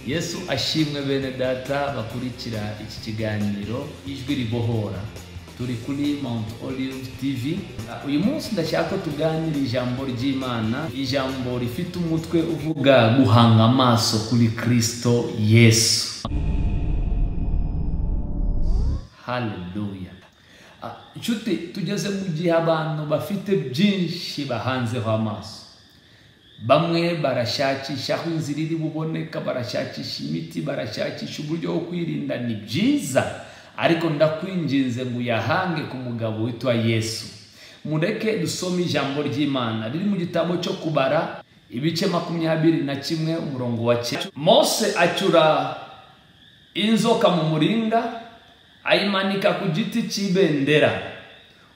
yesu ashimwe bene data bakurikira iki kiganiro ijwi ribohora turi kuri mount olive tv uyu munsi ndashaka ko tuganira ijambo ry'imana ijambo rifite umutwe uvuga guhanga amaso kuri kristo yesu haleluya Ah, inshuti tugeze mu gihe abantu bafite byinshi bahanzeho amaso bamwe barashakisha aho inzira iri buboneka barashakisha imiti barashakisha uburyo bwo kwirinda ni byiza ariko ndakwinginze ngo uyahange ku mugabo witwa yesu mureke dusome ijambo ry'imana riri mu gitabo cyo kubara ibice makumyabiri na kimwe umurongo wa cyenda mose acura inzoka mu muringa ayimanika ku giti cy'ibendera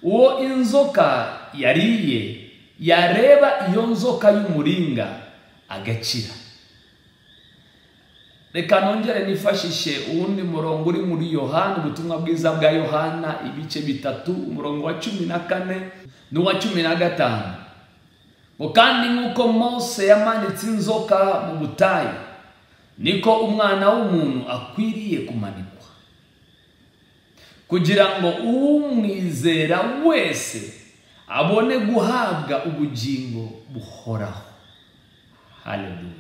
uwo inzoka yariye yareba iyo nzoka y'umuringa agakira reka nongere nifashishe uwundi murongo uri muri yohana ubutumwa bwiza bwa yohana ibice bitatu umurongo wa cumi na kane n'uwa cumi na gatanu ngo kandi nk'uko mose yamanitse inzoka mu butayu niko umwana w'umuntu akwiriye kumanikwa kugira ngo umwizera wese abone guhabwa ubugingo buhoraho haleluya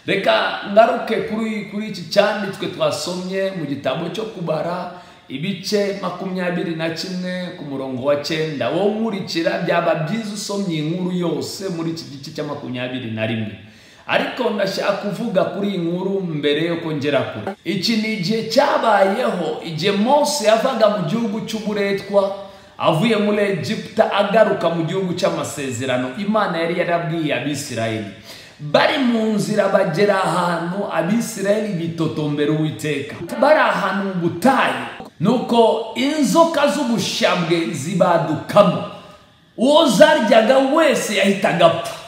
reka ngaruke kuri kuri iki cyanditswe twasomye mu gitabo cyo kubara ibice makumyabiri na kimwe ku murongo wa cyenda wo nkurikira byaba byiza usomye inkuru yose muri iki gice cya makumyabiri na rimwe ariko ndashaka kuvuga kuri iyi nkuru mbere yuko ngera kure iki ni igihe cyabayeho igihe mose yavaga mu gihugu cy'uburetwa avuye muri egiputa agaruka mu gihugu cy'amasezerano imana yari yarabwiye abisirayeli bari mu nzira bagera ahantu abisirayeli bitotombera uwiteka bari ahantu mu butayu nuko inzoka z'ubushabwe zibadukamo uwo zaryaga wese yahitaga apfa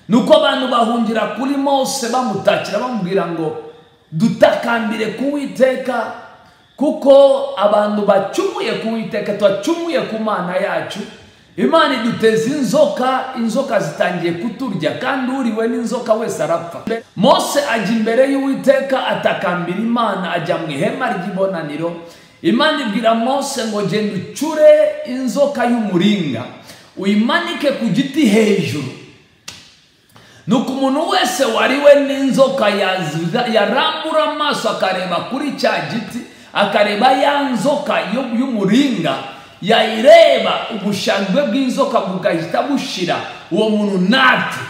nuko abantu bahungira kuri mose bamutakira bamubwira ngo dutakambire kuwiteka kuko abantu bacumuye ku iteka twacumuye ku mana yacu imana iduteza inzoka inzoka zitangiye kuturya kandi uriwe n'inzoka wese arapfa mose ajya imbere y'uwiteka atakambira imana ajya mu ihema ry'ibonaniro imana ibwira mose ngo genda ucure inzoka y'umuringa uyimanike ku giti hejuru nuko umuntu wese wariwe n'inzoka yarambura amaso akareba kuri cya giti akareba ya nzoka y'umuringa yayireba ubushambwe bw'inzoka bugahita bushira uwo muntu ntapfe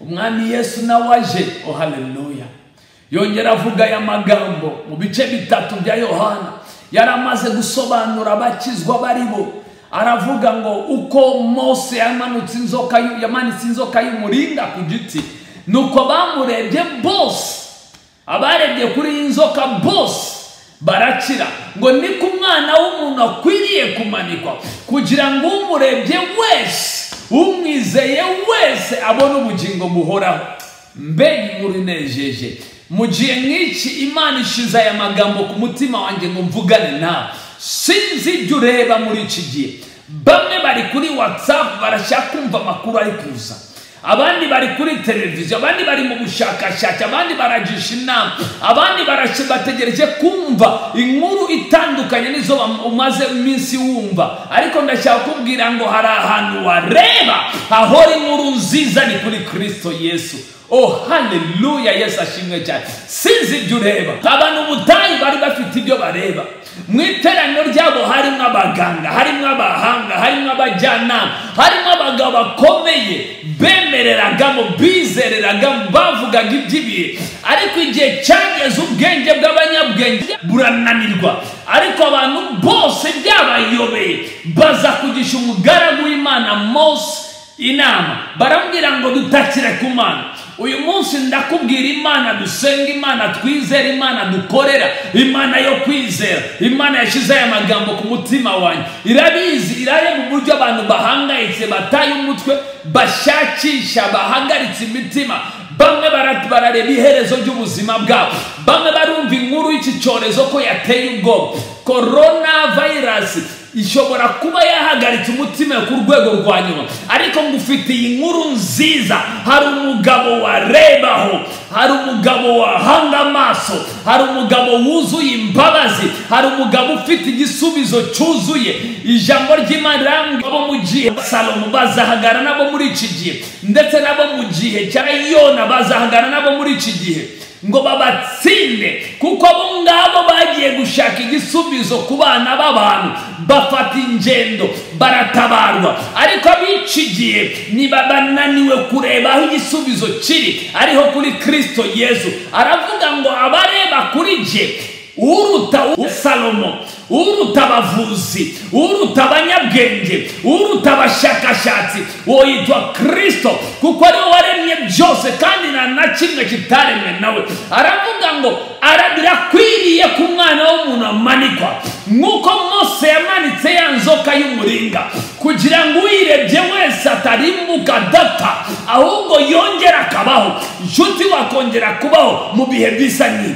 umwami yesu nawe aje oh haleluya yongera avuga aya magambo mu bice bitatu bya yohana yari amaze gusobanura abakizwa baribo aravuga ngo uko mose yamanutse inzoka yamanitse inzoka y'umuringa ku giti nuko bamurebye bose abarebye kuri iyi nzoka bose barakira ngo ni ku mwana w'umuntu akwiriye kumanikwa kugira ngo umurebye wese umwizeye wese abone ubugingo buhoraho mbega inkuru inejeje mu gihe nk'iki imana ishize aya magambo ku mutima wanjye ngo mvugane nawe sinzi ibyo ureba muri iki gihe bamwe bari kuri watsapu barashaka kumva amakuru ari kuza abandi bari kuri televiziyo abandi bari mu bushakashatsi abandi baragisha inama abandi bategereje kumva inkuru itandukanye n'izo umaze iminsi wumva ariko ndashaka kubwira ngo hari ahantu wareba hahora inkuru nziza ni kuri kirisito yesu oh haleluya yesu ashimwe cyane sinzi ibyo ureba abantu ubutayu bari bafite ibyo bareba mu iteraniro ryabo harimo abaganga harimo abahanga harimo abajyanama harimo abagabo bakomeye bemereragamo bizereragamo bavugaga iby'ibihe ariko igihe cyageze ubwenge bw'abanyabwenge burananirwa ariko abantu bose byabayobeye baza kugisha umugaragu w'imana mose inama baramubwira ngo dutakire ku mana uyu munsi ndakubwira imana dusenga imana twizera imana dukorera imana yo kwizera imana yashyize aya magambo ku mutima wanyu irabizi irareba uburyo abantu bahangayitse bataye umutwe bashakisha bahagaritse imitima bamwe barareba iherezo ry'ubuzima bwabo bamwe barumva inkuru y'iki cyorezo ko yateye ubwoba korona vayirasi ishobora kuba yahagaritse umutima ku rwego rwa nyuma ariko ngo ufitiye inkuru nziza hari umugabo warebaho hari umugabo wahanga amaso hari umugabo wuzuye imbabazi hari umugabo ufite igisubizo cyuzuye ijambo ry'imana rirambwira abo mu gihe salomo bazahagara nabo muri iki gihe ndetse nabo mu gihe cya yona bazahagara nabo muri iki gihe ngo babatsinde kuko abo ngabo bagiye gushaka igisubizo ku bana b'abantu bafata ingendo baratabarwa ariko ab'iki gihe niba bananiwe kureba aho igisubizo kiri ariho kuri kirisito yezu aravuga ngo abareba kuri jye uruta usalomo uruta abavuzi uruta abanyabwenge uruta abashakashatsi uwo yitwa kirisito kuko ariwe waremye byose kandi nta na kimwe kitaremwe nawe aravuga ngo birakwiriye ko umwana w'umuntu amanikwa nk'uko mose yamanitse ya nzoka y'umuringa kugira ngo uyirebye wese atarimbuka adapfa ahubwo yongera akabaho inshuti wakongera kubaho mu bihe bisa n'ibi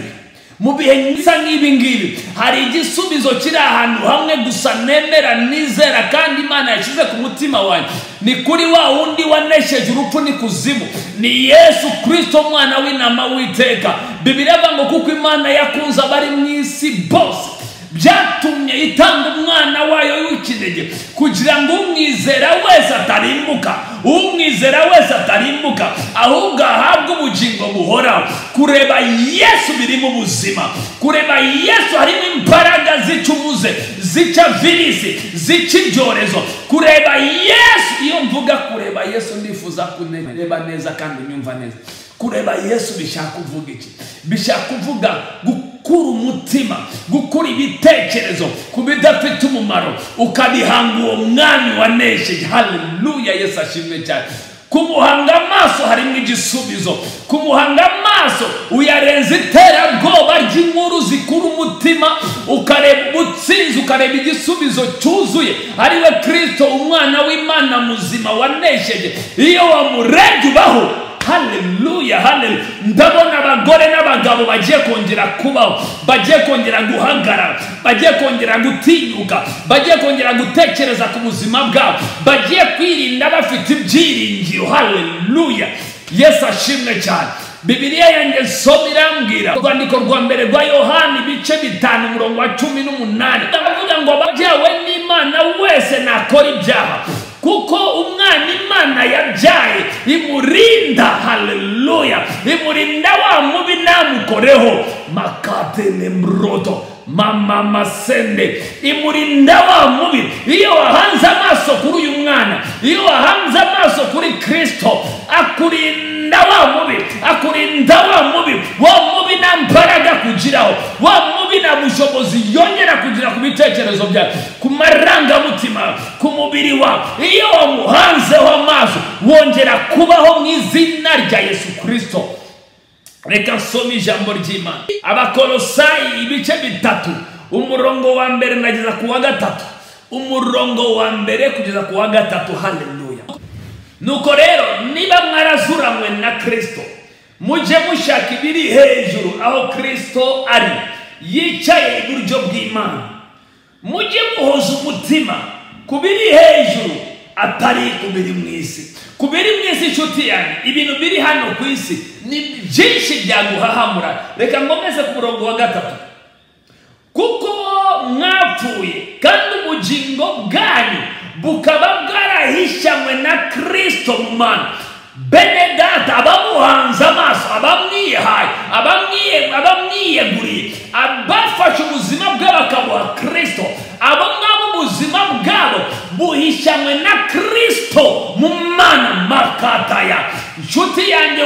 mu bihe bisa nk'ibi ngibi hari igisubizo kiri ahantu hamwe gusa nemera nizera kandi imana yashyize ku mutima wanjye ni kuri wa wundi wanesheje urupfu n'ikuzimu ni yesu kirisito umwana w'intama w'iteka bibiri ngo kuko imana yakunze abari mu isi bose byatumye itanga umwana wayo w'ikinege kugira ngo umwizera wese atarimbuka umwizera wese atarimbuka ahubwo ahabwe ubugingo buhoraho kureba yesu birimo ubuzima kureba yesu harimo imbaraga zica umuze zica virisi zica ibyorezo kureba yesu iyo mvuga kureba yesu ndifuza kureba neza kandi nyumva neza kureba yesu bishaka kuvuga iki bishaka kuvuga gukura umutima gukura ibitekerezo ku bidafite umumaro ukabihanga uwo mwami wanesheje haleluya yesu ashimwe cyane kumuhanga amaso harimo igisubizo kumuhanga amaso uyarenza iterabwoba ry'inkuru zikura umutima ukareba ubutsinzi ukareba igisubizo cyuzuye ariwe kirisito umwana w'imana muzima wanesheje iyo wamurebye ubaho haleluya haleluya ndabona abagore n'abagabo bagiye kongera kubaho bagiye kongera guhagarara bagiye kongera gutinyuka bagiye kongera gutekereza ku buzima bwabo bagiye kwirinda bafite ibyiringiro haleluya yesu ashimwe cyane bibiliya yanjye soma irambwira urwandiko rwa mbere rwa yohani ibice bitanu umurongo wa cumi n'umunani baravuga ngo ababyawe n'imana wese nakora ibyaha kuko umwana imana yabyaye imurinda haleluya imurinda wa mubi ntamukoreho makatene mroto mama masende imurinda wa mubi iyo wahanze amaso kuri uyu mwana iyo wahanze amaso kuri kirisito akurinda wa mubi akurinda wa mubi wa mubi nta mbaraga kugiraho wa mubi nta bushobozi yongera kugira ku bitekerezo byawe ku marangamutima ku mubiri wawe iyo wamuhanzeho amaso wongera kubaho mu izina rya yesu kirisito reka nsome ijambo ry'imana abakorosayi ibice bitatu umurongo wa mbere nageza ku wa gatatu umurongo wa mbere kugeza ku wa gatatu haleluya nuko rero niba mwarazuranywe na kirisito mujye mushaka ibiri hejuru aho kirisito ari yicaye iburyo bw'imana mujye muhoza umutima ku biri hejuru atari ku biri mu isi ku biri mu isi inshuti yanjye ibintu biri hano ku isi ni byinshi byaguhahamura reka nkomeze ku murongo wa gatatu kuko mwapfuye kandi ubugingo bwanyu bukaba bwarahishanywe na kirisito mu mana bene data abamuhanze amaso abamwihaye abamwiyeguriye abafashe ubuzima bwe bakabuha kirisito abo ngabo ubuzima bwabo buhishanywe na kirisito mu mana makataya inshuti yanjye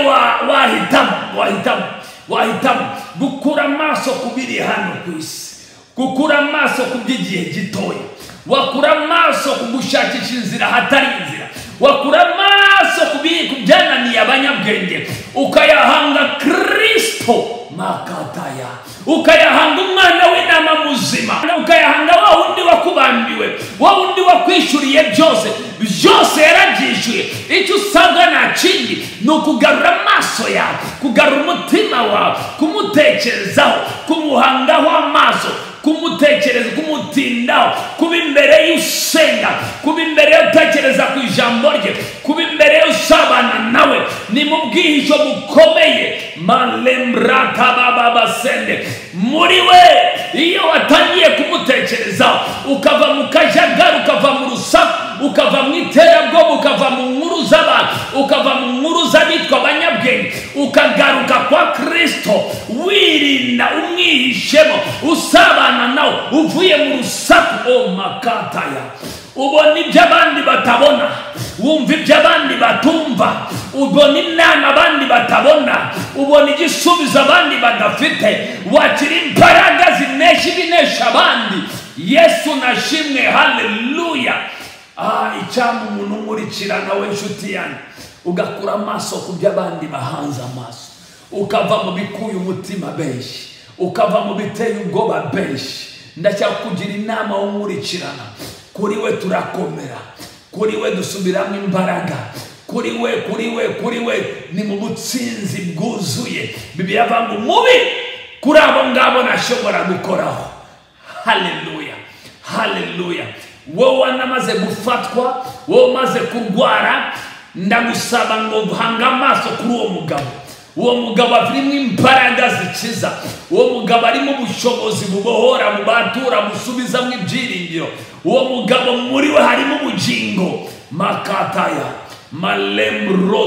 wahitamo wahitamo wahitamo gukura amaso ku biri hano ku isi gukura amaso ku by'igihe gitoya wakura amaso ku gushakisha inzira ahatari inzira wakura amaso ku byananiye abanyabwenge ukayahanga kirisito makataya ukayahanga umwana w'inama muzima ukayahanga wa wundi wakubambiwe wa wundi wakwishyuriye byose byose yarabyishyuye icyo usabwa nta kindi ni ukugarura amaso yawe kugarura umutima wawe kumutekerezaho kumuhangaho amaso kumutekereza kumutindaho kuba imbere y'usenga kuba imbere y'utekereza ku ijambo rye kuba imbere y'usabana nawe ni mu bwihisho bukomeye maremuratababasende muri we iyo watangiye kumutekerezaho ukava mu kajagari ukava mu rusaku ukava mu iterabwoba ukava mu nkuru z'abantu ukava mu nkuru z'abitwa abanyabwenge ukagaruka kwa kirisito wirinda umwihishemo usabana nawe uvuye mu rusaku o makataya ubona ibyo abandi batabona wumva ibyo abandi batumva ubona inama abandi batabona ubona igisubizo abandi badafite wakira imbaraga zinesha ibinesha abandi yesu nashimwe haleluya ah icyama umuntu umurikira nawe inshuti yanjye ugakura amaso ku byo abandi bahanze amaso ukava mu bikuye umutima benshi ukava mu biteye ubwoba benshi ndacyakugira inama w'umurikirana kuri we turakomera kuri we dusubiramo imbaraga kuri we kuri we kuri we ni mu butsinzi bwuzuye bibiliya avuga ngo mubi kuri abo ngabo ntashobora gukoraho haleluya haleluya wowe wanamaze gufatwa wowe umaze kurwara ndagusaba ngo duhange amaso kuri uwo mugabo uwo mugabo arimo imbaraga zikiza uwo mugabo arimo ubushobozi bubohora bubatura busubizamo ibyiringiro uwo mugabo muri we harimo ubugingo makataya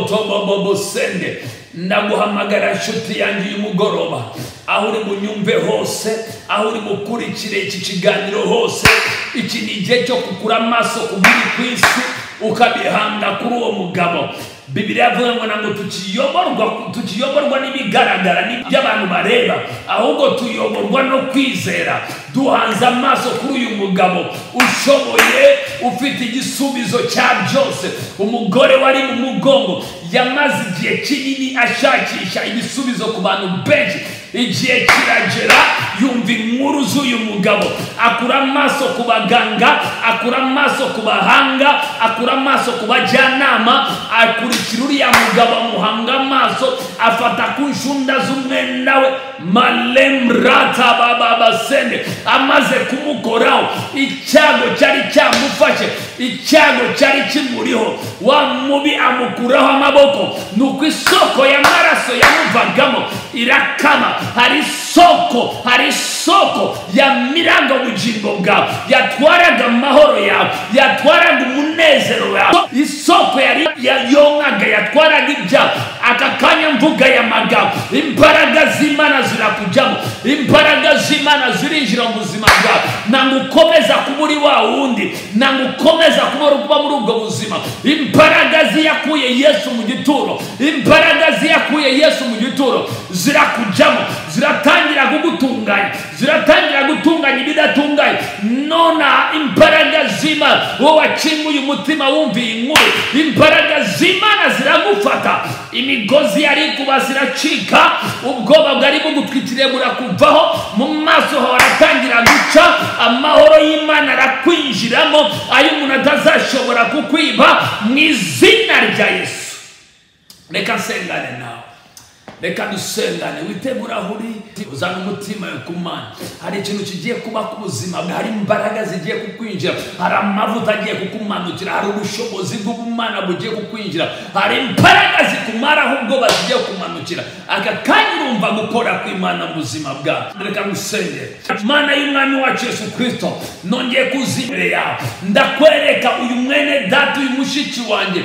maremurotobobobosende ndaguhamagara inshuti yanjye uyu mugoroba aho uri bunyumve hose aho uri bukurikire iki kiganiro hose iki ni igihe cyo kugura amaso ku biri ku isi ukabihanga kuri uwo mugabo bibiriya avuga ngo ntabwo tukiyoborwa tukiyoborwa n'ibigaragara n'ibyo abantu bareba ahubwo tuyoborwa no kwizera duhanze amaso kuri uyu mugabo ushoboye ufite igisubizo cya byose umugore wari mu mugongo yamaze igihe kinini ashakisha ibisubizo ku bantu benshi igihe kiragera yumva inkuru z'uyu mugabo akura amaso ku baganga akura amaso ku bahanga akura amaso ku bajyanama akurikira uriya mugabo amuhanga amaso afata ku nshunda z'umwenda we maremuratabababasende amaze kumukoraho icyago cyari cyamufashe icyago cyari kimuriho wa mubi amukuraho amaboko ni uko isoko y'amaraso yamuvagamo irakama hari isoko hari isoko yamiraga ubugingo bwawe yatwaraga amahoro yawe yatwaraga umunezero wawe isoko yari yonkaga yatwaraga ibyawe aka kanya mvuga aya magambo imbaraga z'imana zirakujyamo imbaraga z'imana zirinjira mu buzima bwawe ntabwo ukomeza kuba uri wa wundi ntabwo ukomeza kuba muri ubwo buzima imbaraga ziyakuye yesu mu gituro imbaraga ziyakuye yesu mu gituro zirakujyamo ziratangira kugutunganya ziratangira gutunganya ibidatunganye nona imbaraga z'imana wowe wakinguye umutima wumviye inkuru imbaraga z'imana ziragufata imigozi yari kuba ziracika ubwoba bwari bugutwikiriye burakuvaho mu maso hawe aratangira guca amahoro y'imana arakwinjiramo ayo umuntu atazashobora kukwiba mu izina rya yesu reka nsengane nawe reka dusengane witegure aho uri uzane umutima ku mana hari ikintu kigiye kuba ku buzima bwawe hari imbaraga zigiye kukwinjira hari amavuta agiye kukumanukira hari ubushobozi bw'ubumana bugiye kukwinjira hari imbaraga zikumaraho ubwoba zigiye kumanukira aka kanya urumva gukora kw'imana mu buzima bwawe reka dusenge imana y'umwami wacu yesu kirisito nongeye kuza imbere yawe ndakwereka uyu mwene data uyu mushiki wanjye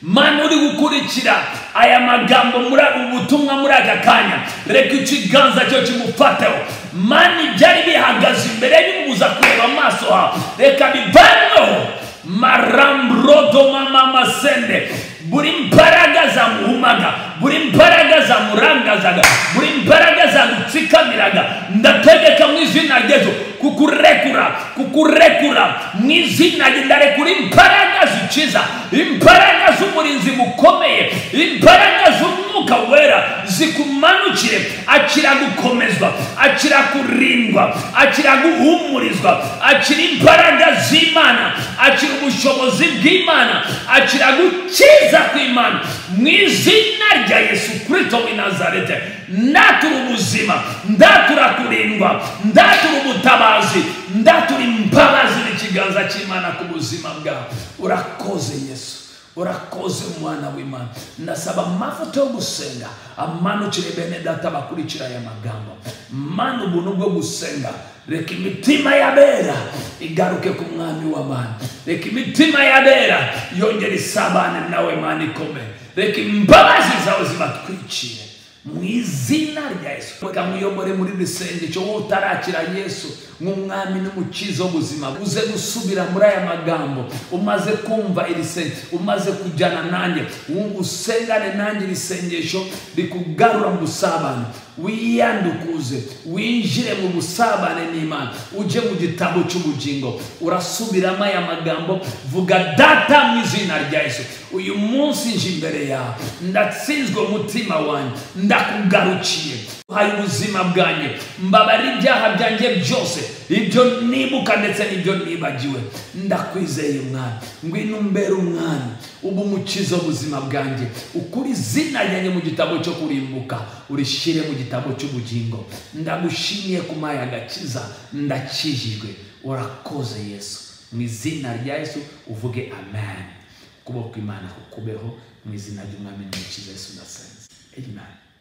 mana uri gukurikira aya magambo muri ubutumwa muri aka kanya reka ikiganza cyo kimufateho mana ibyari bihagaze imbere bimubuza kureba amaso hawe reka bivanweho maramburodomamasende buri mbaraga zamuhumaga buri mbaraga zamurangazaga buri mbaraga zamutsikamiraga ndategeka mu izina ryejo kukurekura kukurekura mu izina rye ndarekura imbaraga zikiza imbaraga z'umurinzi bukomeye imbaraga z'umwuka wera zi zikumanukire akira gukomezwa akira kurindwa akira guhumurizwa akira imbaraga z'imana akira ubushobozi bw'imana akira gukiza kw'imana mu izina rya yesu kirisito w'i nazarete ndatura ubuzima ndatura kurindwa ndatura ubutabazi ndatura imbabazi n'ikiganza cy'imana ku buzima bwawe urakoze yesu urakoze umwana w'imana ndasaba amavuta yo gusenga amanukire bene data bakurikira aya magambo mana ubuntu bwo gusenga reka imitima y'abera igaruke ku mwami w'abantu reka imitima y'abera yongere isabane nawe mana ikomeye reka imbabazi zawe zibatwikire mu izina rya yesu reka mwiyobore muri rusenge cyo wowe utarakira yesu nk'umwami n'umukizi w'ubuzima uze gusubira muri aya magambo umaze kumva iri senge umaze kujyana nanjye usengane nanjye iri sengesho rikugarura mu busabane wiyandukuze winjire mu busabane n'imana ujye mu gitabo cy'ubugingo urasubiramo aya magambo vuga data mu izina rya yesu uyu munsi nje imbere yawe ndatsinzwe umutima wanjye ndakugarukiye uhaye ubuzima bwanjye mbabara ibyaha byanjye byose ibyo nibuka ndetse n'ibyo nibagiwe ndakwizeye umwami ngwino umbere umwami uba umukiza ubuzima bwanjye ukuri izina ryanjye mu gitabo cyo kurimbuka urishyire mu gitabo cy'ubugingo ndagushimiye ku maya agakiza ndakijijwe urakoze yesu mu izina rya yesu uvuge amen ukuboko imana kukubeho mu izina ry'umwami n'umukiza yesu ndasenze amen